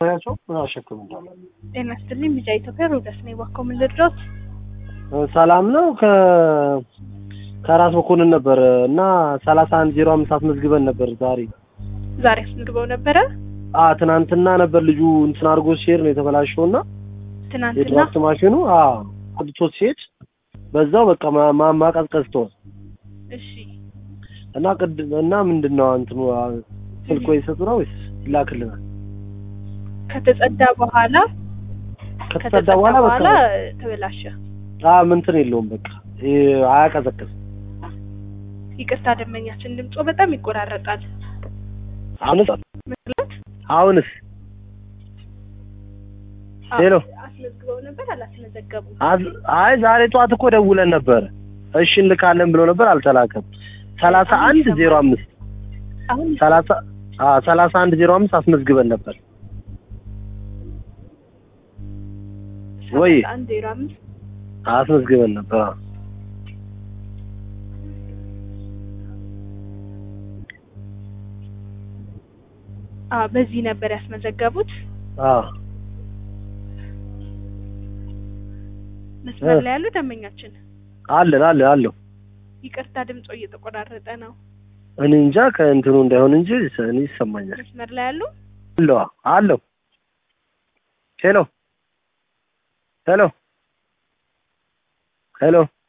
ያቸው አሸክም እንዳለ ጤና ይስጥልኝ። ቢጫ ኢትዮጵያ ሮዳስ ነኝ። እባክዎ ምን ልድረስ? ሰላም ነው። ከ ከራስ መኮንን ነበር እና ሰላሳ አንድ ዜሮ አምስት አስመዝግበን ነበር ዛሬ ዛሬ አስመዝግበው ነበረ። አ ትናንትና ነበር ልጁ እንትን አድርጎ ሲሄድ ነው የተበላሸው እና ትናንትና የድራፍት ማሽኑ አ አድቶ ሲሄድ በዛው በቃ ማ- ማ- ማቀዝቀዝ ተወ እሺ፣ እና ቅድ እና ምንድን ነው እንትኑ አ፣ ስልክ ወይ ይሰጡ ነው ወይስ ይላክልናል? ከተጸዳ በኋላ ከተጸዳ በኋላ በቃ ተበላሸ። አ ምንትን የለውም በቃ ይሄ አያቀዘቅዝም። ይቅርታ ደንበኛችን ድምጾ በጣም ይቆራረጣል። አሁንስ ምክንያት አሁንስ ሄሎ አስመዝግበው ነበር አላስመዘገቡ? አዝ- አይ ዛሬ ጠዋት እኮ ደውለን ነበር። እሺ እንልካለን ብሎ ነበር፣ አልተላከም። ሰላሳ አንድ ዜሮ አምስት አሁን ሰላሳ አ ሰላሳ አንድ ዜሮ አምስት አስመዝግበን ነበር ወይ? አንድ ዜሮ አምስት አስመዝግበን ነበር። አዎ። አዎ፣ በዚህ ነበር ያስመዘገቡት። አዎ መስመር እ። ላይ ያሉ ደንበኛችን አለን አለን አለው። ይቅርታ ድምጾ እየተቆራረጠ ነው። እኔ እንጃ ከእንትኑ እንዳይሆን እንጂ እኔ ይሰማኛል። መስመር ላይ ያሉ አለው አለው። ሄሎ ሄሎ ሄሎ